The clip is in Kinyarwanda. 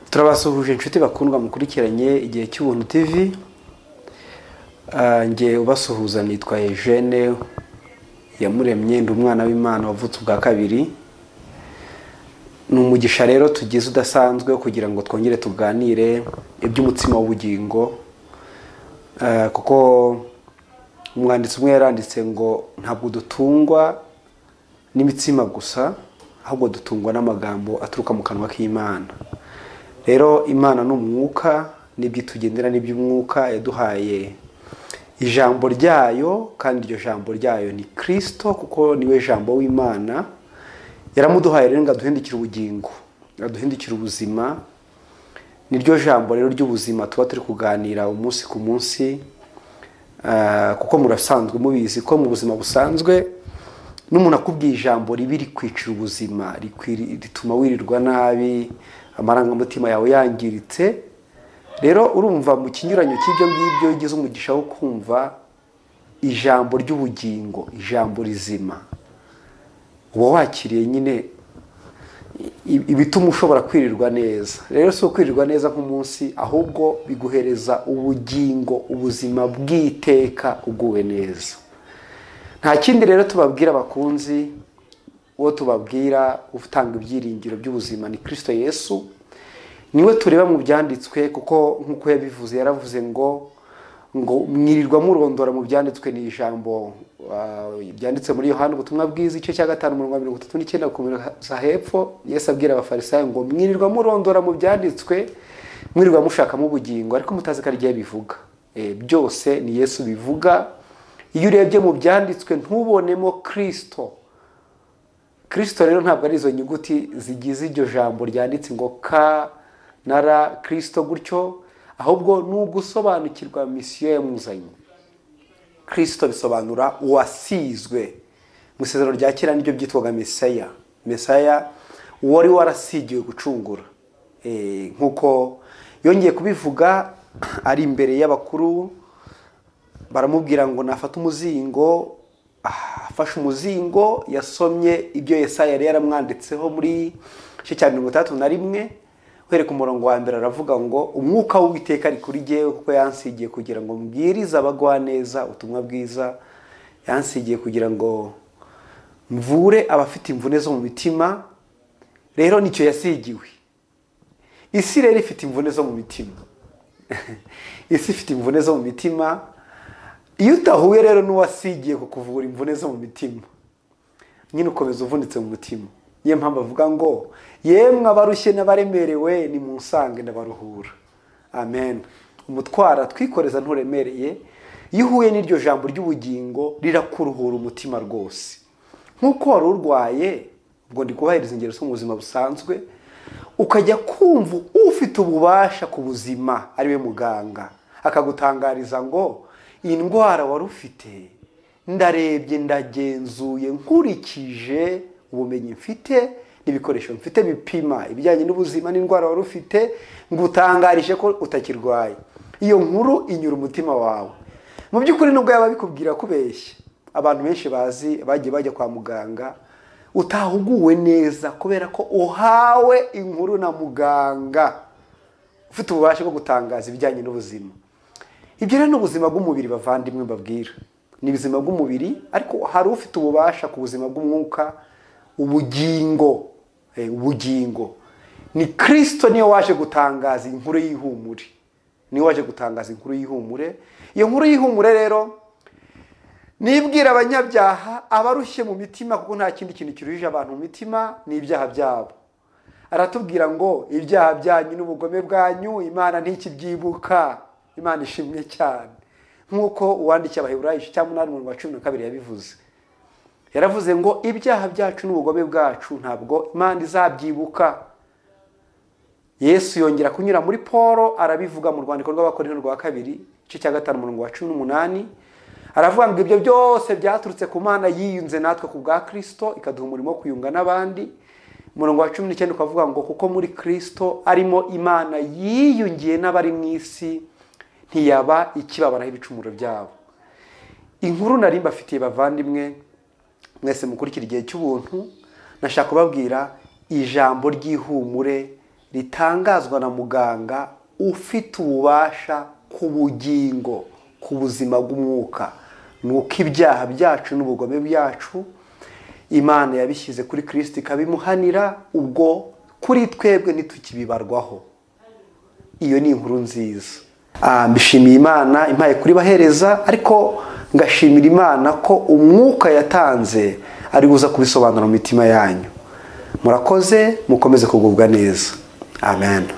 turabasuhuje inshuti bakundwa mukurikiranye igihe cy'ubuntu tv njye ubasuhuza nitwa Eugene yamuremye ndi umwana w'imana wavutse ubwa kabiri ni umugisha rero tugize udasanzwe kugira ngo twongere tuganire iby'umutsima w'ubugingo Eh, kuko umwanditsi umwe yaranditse ngo ntabwo dutungwa n'imitsima gusa ahubwo dutungwa n'amagambo aturuka mu kanwa k'imana rero imana ni umwuka n'ibyo itugendera n'iby'umwuka yaduhaye ijambo ryayo kandi iryo jambo ryayo ni kirisito kuko niwe jambo w'imana yaramuduhaye rero ngo aduhindukire ubugingo aduhindukire ubuzima niryo jambo rero ry'ubuzima tuba turi kuganira umunsi ku munsi Ah, kuko murasanzwe mubizi ko mu buzima busanzwe n'umuntu akubwiye ijambo ribi rikwicira ubuzima rikwiri- rituma wirirwa nabi amarangamutima yawe yangiritse rero urumva mu kinyuranyo cy'ibyo ngibyo ugize umugisha wo kumva ijambo ry'ubugingo ijambo rizima uba wakiriye nyine i- ibituma ushobora kwirirwa neza rero si ukwirirwa neza nk'umunsi ahubwo biguhereza ubugingo ubuzima bw'iteka uguwe neza nta kindi rero tubabwira abakunzi uwo tubabwira utanga ibyiringiro by'ubuzima ni kirisito yesu niwe tureba mu byanditswe kuko nk'uko yabivuze yaravuze ngo ngo mwirirwa murondora mu byanditswe ni ijambo ah, byanditse muri yohani ubutumwa bwiza igice cya gatanu umurongo wa mirongo itatu n'icyenda gukomeza hepfo yesu abwira abafarisayo ngo mwirirwa murondora mu byanditswe mwirirwa mushakamo ubugingo ariko mutazi ko ari ryo bivuga byose ni yesu bivuga iyo urebye mu byanditswe ntubonemo kirisito kirisito rero ntabwo ari izo nyuguti zigize iryo jambo ryanditse ngo ka na ra kirisito gutyo ahubwo ni ugusobanukirwa misiyo yamuzanye kirisito bisobanura uwasizwe mu isezerano rya kera niryo byitwaga mesaya mesaya wari warasigiwe gucungura Eh, nk'uko yongeye kubivuga ari imbere y'abakuru baramubwira ngo nafate umuzingo Ah, afashe umuzingo yasomye ibyo yesaya yari yaramwanditseho muri igice cya mirongo itandatu na rimwe uhereye ku murongo wa mbere aravuga ngo umwuka w'uwiteka ari kuri jyewe kuko yansigiye kugira ngo mbwirize abagwaneza ubutumwa bwiza yansigiye kugira ngo mvure abafite imvune zo mu mitima rero nicyo yasigiwe isi rero ifite imvune zo mu mitima isi ifite imvune zo mu mitima iyo utahuye rero n'uwasigiye kukuvura imvune zo mu mitima nyine ukomeza uvunitse mu mutima niyo mpamvu avuga ngo yemwe abarushye n'abaremerewe nimunsange ndabaruhura amen umutwara twikoreza nturemereye iyo uhuye n'iryo jambo ry'ubugingo rirakuruhura umutima rwose nk'uko wari urwaye ubwo ndi kubahereza ingero zo mu buzima busanzwe ukajya kumva ufite ububasha ku buzima ariwe muganga akagutangariza ngo iyi ndwara wari ufite ndarebye ndagenzuye nkurikije ubumenyi mfite n'ibikoresho mfite bipima ibijyanye n'ubuzima n'indwara wari ufite ngutangarije ko utakirwaye iyo nkuru inyura umutima wawe mu by'ukuri nubwo yaba bikubwira kubeshya abantu benshi bazi bagiye bajya kwa muganga utahuguwe neza kubera ko uhawe inkuru na muganga ufite ububasha bwo gutangaza ibijyanye n'ubuzima ibyo rero ni ubuzima bw'umubiri bavandimwe mbabwira ni ubuzima bw'umubiri ariko hari ufite ububasha ku buzima bw'umwuka ubugingo Eh, ubugingo ni kirisito niyo waje gutangaza inkuru y'ihumure niyo waje gutangaza inkuru y'ihumure iyo nkuru y'ihumure rero nibwira abanyabyaha abarushye mu mitima kuko nta kindi kintu kiruhije abantu mu mitima ni ibyaha byabo aratubwira ngo ibyaha byanyu n'ubugome bwanyu imana ntikibyibuka imana ishimwe cyane nk'uko uwandikiye abaheburayo igice cya munani umurongo wa cumi na kabiri yabivuze yaravuze ngo ibyaha byacu n'ubugome bwacu ntabwo imana izabyibuka yesu yongera kunyura muri paul arabivuga mu rwandiko rw'abakorinto rwa kabiri igice cya gatanu umurongo wa cumi n'umunani aravuga ngo ibyo byose byaturutse ku mana yiyunze natwe ku bwa kirisito ikaduha umurimo wo kuyunga n'abandi umurongo wa cumi n'icyenda ukavuga ngo kuko muri kirisito arimo imana yiyungiye n'abari mu isi ntiyaba ikibabaraho ibicumuro byabo inkuru nari mbafitiye bavandimwe mwese mukurikira igihe cy'ubuntu nashaka kubabwira ijambo ry'ihumure ritangazwa na muganga ufite ububasha ku bugingo ku buzima bw'umwuka ni uko ibyaha byacu n'ubugome byacu imana yabishyize kuri kirisiti ikabimuhanira ubwo kuri twebwe ntitukibibarwaho iyo ni inkuru nziza Ah, mbishimiye imana impaye kuri bahereza ariko ngashimira imana ko umwuka yatanze ari buza kubisobanura mu mitima yanyu murakoze mukomeze kugubwa neza amen